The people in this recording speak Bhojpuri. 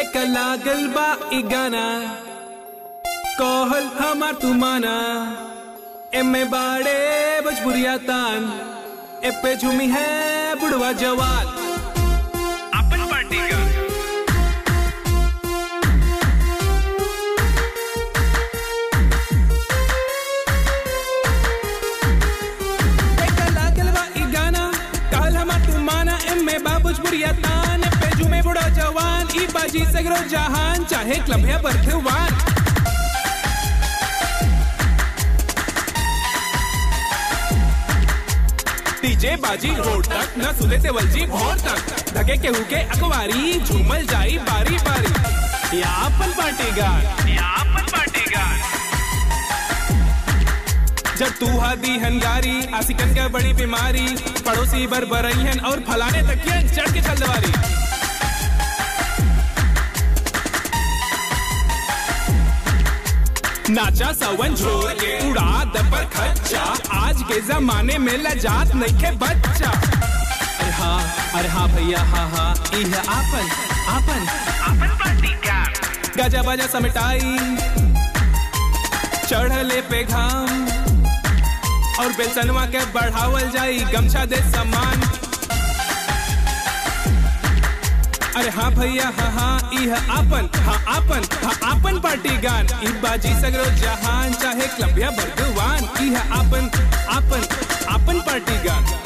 देख लागल बा इ गाना कहल हमार तुमाना एमे बाड़े भोजपुरिया तान ए पे झूमी है बुढ़वा जवान अपन पार्टी का देख लागल बा इ गाना कहल हमार तुमाना एमे बा भोजपुरिया तान ए पे झूमे बुढ़वा जवान ई बाजी सगरो जहान चाहे क्लब है बर्थवान डीजे बाजी रोड तक न सुले से वलजी भोर तक धके के हुके अखबारी झूमल जाई बारी बारी या अपन पार्टी गान या अपन पार्टी गान जब तू हादी हनगारी आसिकन के बड़ी बीमारी पड़ोसी बर बरईहन और फलाने तकियन चढ़ के चल दवारी नाचा सवन छोड़ के उड़ा दबर खच्चा आज के जमाने में लजात नहीं के बच्चा अरे हाँ अरे हाँ भैया हाँ हाँ ई है आपन आपन आपन पार्टी का गजा बजा समिटाई चढ़ले पे घाम और बेलसनवा के बढ़ावल जाई गमछा दे सम्मान अरे हाँ भैया हाँ हाँ ई है आपन हाँ आपन हाँ आपन पार्टी गान ई बाजी सगरो जहान चाहे क्लब या बर्दवान ई है आपन आपन आपन पार्टी गान